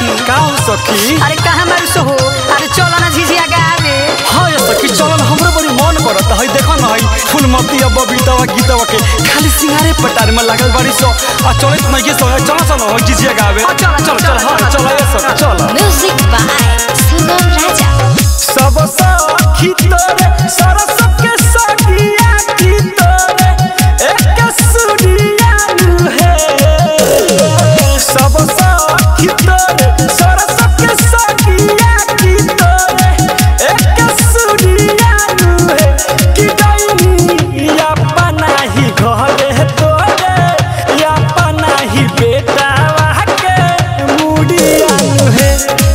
सखी का हो सखी अरे कहाँ मारू सो हो अरे चलो ना झिझिया गावे हाँ ये सखी चलो ना हमरो बड़ी मन करत है देखो ना है फूलमती अब बबीतावा गीतावा के खाली सिंगारे पटार में लागल बड़ी सो आ चलो इतना ये सो चलो चलो हो जिजिया गावे हाँ, चलो, चलो चलो, चलो हाँ चलो, चलो ये सखी चलो Music by Sugam Raja. सब सखी तोरे सरस के सखिया की तोरे एक सुनिया नु है सब सखी तोरे सरस के सखिया की तोरे एक सुनिया नु है कि गईनी या पनाही घरे तोरे या पनाही बेटा के मुड़िया नु है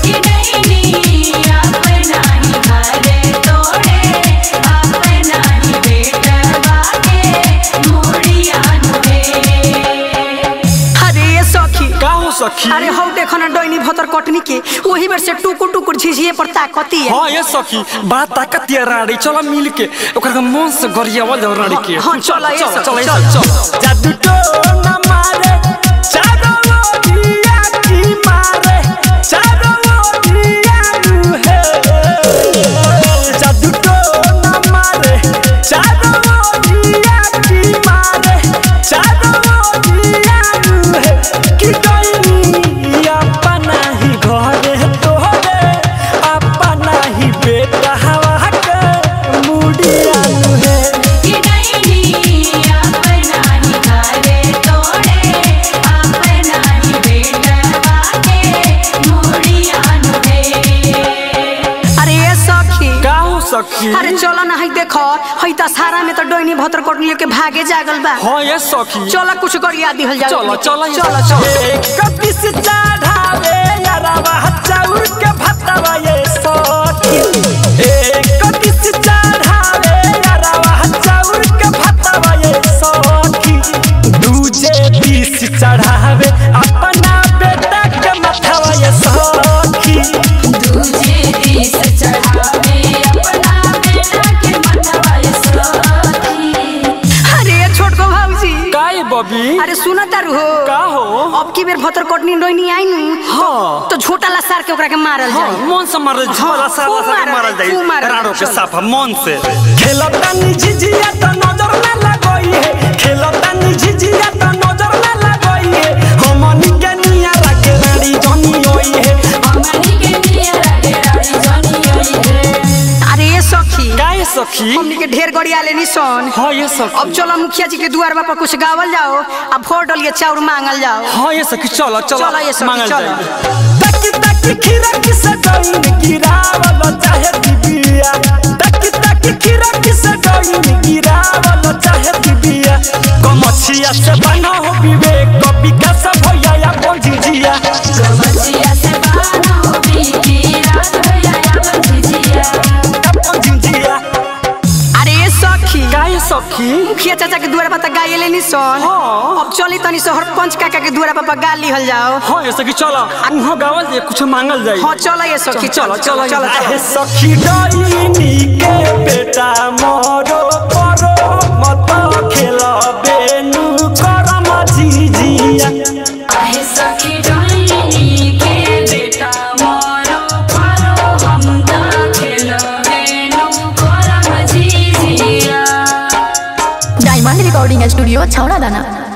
अरे ये सखी का हो सखी अरे हौ देखो ना डोइनी भतर कटनी के वही बेर से टुकुर टुकुर झिझिए पर ताकती है हाँ ये सखी बड़ा ताकत ये राड़ी चलो मिल के ओकर के मन से गरियावल जाओ राड़ी के हाँ, चलो, ये सब, चलो चलो। चलो जादू तो न मारे चारो ओरिया की मारे चारो ओरिया नु है जादू तो न मारे चारो ओरिया की मारे चारो ओरिया नु है कि गईनी अपना ही घरे तोरे अपना ही बेटा हवा के मुड़िया नु है अरे ये सखी का हो सखी अरे चलो ना हई देखो हई दशहरा में तो डोइनी भतर कटनी के भागे जागल बा हाँ ये सखी चलो कुछ करिया दिहल जाओ चलो चलो चलो चलो एक पिस चढ़ावे यारावा चाउर के भतवा ये सखी एक पिस चढ़ावे यारावा चाउर के भतवा ये सखी दूजे पिस चढ़ावे अपना बेटा के मथवा ये सखी अरे ये छोटको भाऊजी काहे बबी अरे सुना तारू हो का हो अब की बेर भतर कटनी डोइनी आई नु हाँ तो झोटा ला सार के ओकरा के मारल हाँ, जाए मन से मारल झोला साला खूब साला मारल मारल जाए, खूब जाई मारल राड़ो के जाए, साफा मन से खेलता नि झिझिया त नजर ना लगई है खेलता नि झिझिया त नजर ना लगई है हमनी के निया लागे रानी जनी होई है अरे ये सखी काहे सखी हमनी के ढेर गड़िया लेनी सन हाँ ये सखी अब चलो मुखिया जी के दुआर पर कुछ गावल जाओ अब फोर डलिए चाउर मांगल जाओ हाँ ये सखी चलो चलो चलो ये सखी, मांगल चलो। जाई। तकी तकी खीरा किसे गईन गिरावल चाहे दिबिया तकी तकी खीरा किसे गईन गिरावल चाहे दिबिया कमछिया से बना हो विवेक विकास भैया या पंजीजिया पंजीजिया अरे ये सखी का ये सखी मुखिया चाचा के दुआर पर गाये लेनी सन हाँ। अब चली तनी शहर पंच काका के दुआर पर गा लिहल जाओ हाँ ये सखी चलो उहाँ गावल जाए कुछ मांगल जाए हाँ चलो ये सखी चलो चलो चलो आहे चलो सखी डाइनी के बेटा मोरो परो मत खेल बेनु करम झिझिया डायमंड रिकॉर्डिंग स्टूडियो छौड़ा दाना